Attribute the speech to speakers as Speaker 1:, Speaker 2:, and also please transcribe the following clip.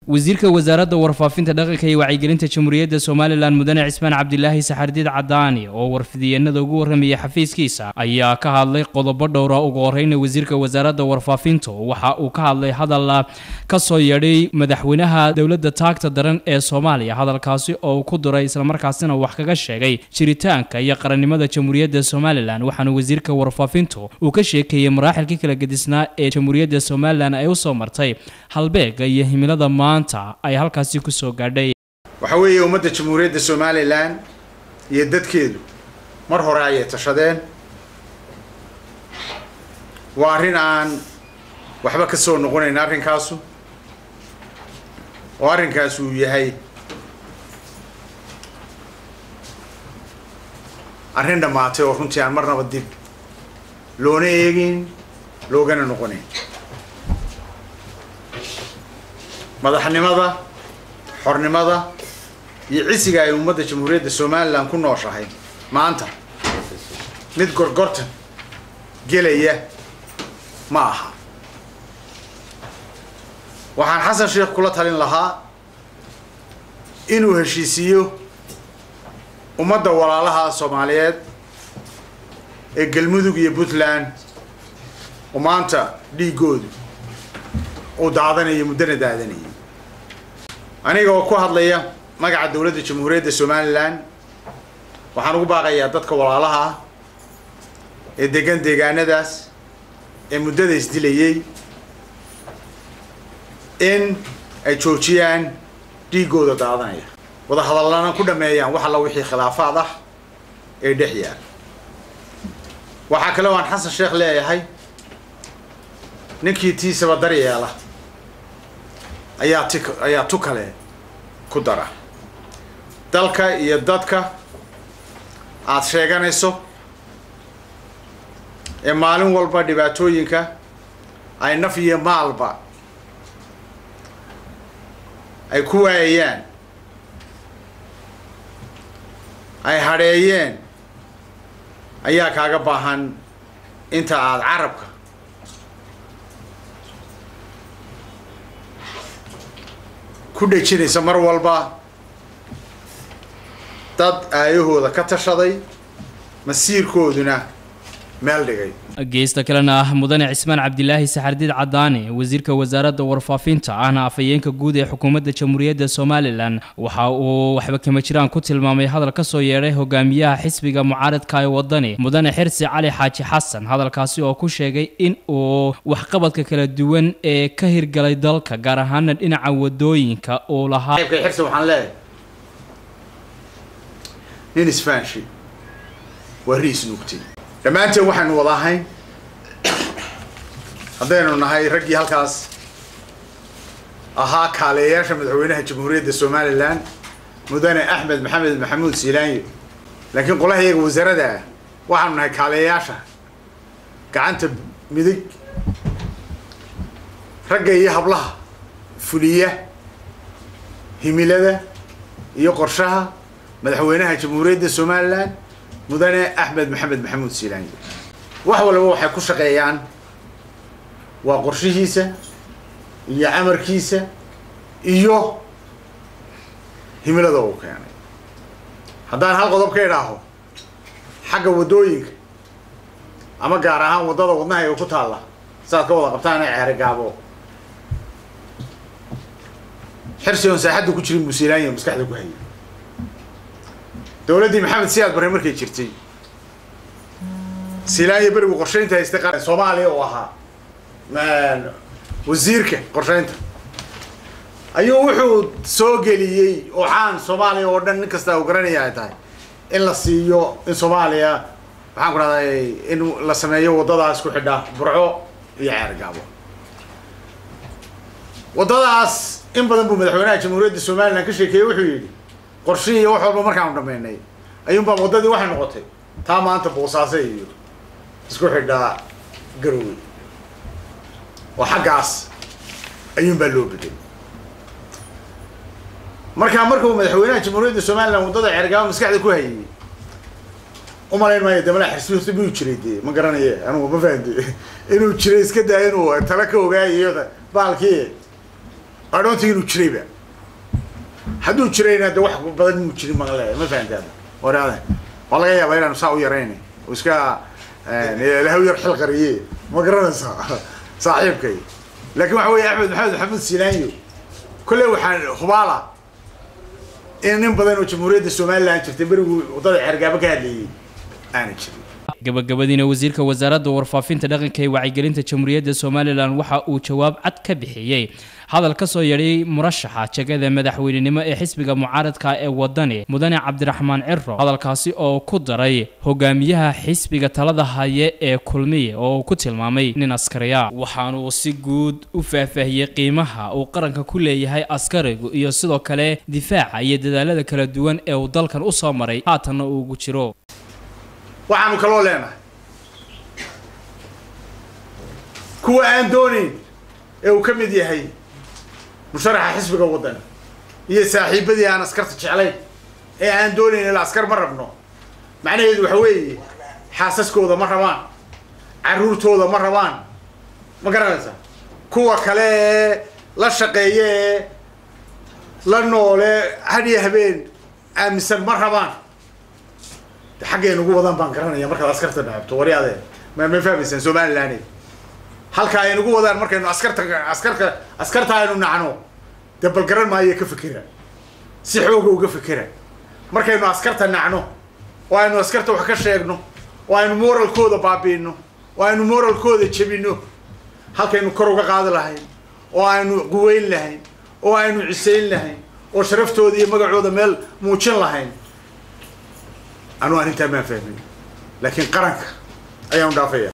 Speaker 1: wasiirka wasaaradda warfaafinta dhaqanka iyo wacyigelinta jamhuuriyadda somalilan mudane cismaan cabdilaahi saxardiid cadaani oo warfidiyeenada ugu warramayay xafiiskiisa ayaa ka hadlay qodobo dhowra ugu horeyna wasiirka wasaaradda warfaafintu waxa uu ka hadlay hadal ka soo yeedhay madaxweynaha dowladda taagta daran ee soomaaliya hadalkaasi oo uu ku duray islamarkaasina wax kaga sheegay jiritaanka iyo qarannimada jamhuuriyadda somalilan waxaana wasiirka warfaafintu uu ka sheekeeyey maraaxilkii kala gedisnaa ee jamhuuriyadda somalilan ay usoo martay halbeega iyo himilada maanta ay halkaasi kusoo gaadhay
Speaker 2: waxaa weeye ummadda jamhuuriyadda somalilan iyo dadkeedu mar hore ayay tashadeen waa arrin aan waxba ka soo noqonayn arrinkaasu oo arrinkaas uu yahay arrin dhammaatay oo runtii aan marnaba dib loona eegin loogana noqonayn madaxnimada xornimada iyo cisiga ay ummadda jamhuuriyadda somalilan ku nooshahay maanta mid gorgortan gelaya ma aha waxaan xasan sheekh kula talin lahaa inuu heshiisiiyo ummadda walaalaha soomaaliyeed ee galmudug iyo puntland oo maanta dhiigoodu uu daadanayo muddana daadanayay aniga oo ku hadlaya magaca dowladda jamhuuriyadda somalilan waxaan ugu baaqayaa dadka walaalaha ah ee degan deegaanadaas ee muddada isdilayay in ay joojiyaan dhiigooda daadanaya wada hadallana ku dhameeyaan wax alla wixii khilaafaad ah ee dhex yaal waxaa kale oo aan xasan sheekh leeyahay ninkii tiisaba daryeela ayaa ti ayaa tu kale ku dara dalka iyo dadka aada sheeganayso ee maalin walba dhibaatooyinka ay naf iyo maalba ay ku waayayaan ay hadheeyeen ayaa kaaga baahan inta aada carabka ku dhejinaysa mar walba dad aayahooda ka tashaday masiirkooduna meel dhigay
Speaker 1: geesta kalena ah mudane cismaan cabdilaahi saxardiid cadaani wasiirka wasaaradda warfaafinta ahna afhayeenka guud ee xukuumadda jamhuuriyadda somalilan waxa uu waxba kama jiraan ku tilmaamay hadal ka soo yeedhay hogaamiyaha xisbiga mucaaradka ee wadani mudane xirsi cali xaaji xasan hadalkaasi oo ku sheegay in uu waxqabadka kala duwan ee ka hirgalay dalka gaar ahaana dhinaca wadooyinka uu lahaa
Speaker 2: xirsi waxaan leeyahay nin isfaanshi waa riis nuugtay dhammaanteen waxaynu wada ahayn haddaynu nahay raggii halkaas ahaa kaaleeyaasha madaxweynaha jamhuuriyadda somalilan mudane axmed maxamed maxamuud siilaanyo laakiin qolaha iyaga wasaaradda ah waxaanu nahay kaaleeyaasha gacanta midig ragga iyo hablaha fuliya himilada iyo qorshaha madaxweynaha jamhuuriyadda somalilan mudane axmed maxamed maxamuud siilaanyo wax walba waxay ku shaqeeyaan waa qorshihiisa iyo camarkiisa iyo himilada uu keenay haddaan hal qodob ka idhaaho xagga waddooyinka ama gaar ahaan waddada wadnahayga ku taalla saaad ka wada qabtaan ee ceere gaabo xirsi oon saaxadda ku jirin buu siilaanya maskaxda ku hayay dowladdii maxamed siyaad barre markay jirtay siilaanya berigu qorshaynta haystay qa soomaaliya oo ahaa wasiirka qorshaynta ayuu wuxuu soo geliyey oo caan soomaaliya oo dhan nin kasta uu garanaya ay tahay in la siiyo in soomaaliya maxaan ku dhahday in la sameeyo waddadaas ku xidha burco iyo ceergaabo waddadaas in badan buu madaxweynaha jamhuuriyadda somalilan ka sheekeeyey wuxuu yidhi qorshihii iyo wax walba markaanu dhameynay ayuunbaa waddadii waxay noqotay taa maanta boosaase iyo isku xidhaa garowey oo xaggaas ayuunbaa loo bedelay markaa markuu madaxweynaha jamhuuriyadda somalilan waddada ceergaabo maskaxda ku hayay umalayn maayo de malaa xirsi miyuu jiray dee ma garanaye anugu ma fahamte inuu jiray iska daa inuu tala ka ogaayo baalkii adhoontii inuu jirayba hadduu jirayna de wax badan inuu jirin baan leeyahay ma fahantaada waraada waa laga yaabaa inaanu saa u yaraynay oo iska lahaw yar xil qariye ma garanaysaa saaxiibkay laakiin waxa weeye axmed maxamed maxamed silaanyo kolley waxaan hubaala in nin badan oo jamhuuriyadda somaliland jirtay beriguu waddada xergaabo ka hadlayay aana jirin
Speaker 1: gabagabadiina wasiirka wasaaradda warfaafinta dhaqanka ee wacyigelinta jamhuuriyadda somalilan waxa uu jawaab cad ka bixiyey hadal ka soo yeedhay murashaxa jegada madaxweynenimo ee xisbiga mucaaradka ee wadani mudane cabdiraxmaan ciro hadalkaasi oo ku daray hogaamiyaha xisbiga talada haye ee kulmiye oo uu ku tilmaamay nin askariya waxaanuu si guud u faahfaahiyey qiimaha uu qaranka ku leeyahay askarigu iyo sidoo kale difaaca iyo dadaalada kala duwan ee uu dalkan u soo maray haatanna uu ugu jiro
Speaker 2: waxaanu kaloo leenahay kuwa aan doonayn ee uu ka mid yahay musharaxa xisbiga waddani iyo saaxiibadii aan askarta jeclayn ee aan doonayn ila askar ma rabno macnaheedu waxa weeye xaasaskooda ma rabaan carruurtooda ma rabaan ma garanaysaa kuwa kale ee la shaqeeya ee la noole hadhiyo habeen aaminsan ma rabaan xaggay nagu wadaan baan garanaya markaad askarta dhaabto waryaade ma ma fahmaysaan somaliland halka ay nagu wadaan markaynu askarta askarka askarta aynu nacno dee bal garan maayo ka fikira si xooga uga fikira markaynu askarta nacno oo aynu askarta wax ka sheegno oo aynu moralkooda baabiino oo aynu moralkooda jebino halkaynu kor uga qaadi lahayn oo aynu quweyn lahayn oo aynu cisayn lahayn oo sharaftooda iyo magacooda meel muujin lahayn anuu arrintaa maan fahmin laakiin qaranka ayaanu dhaafaya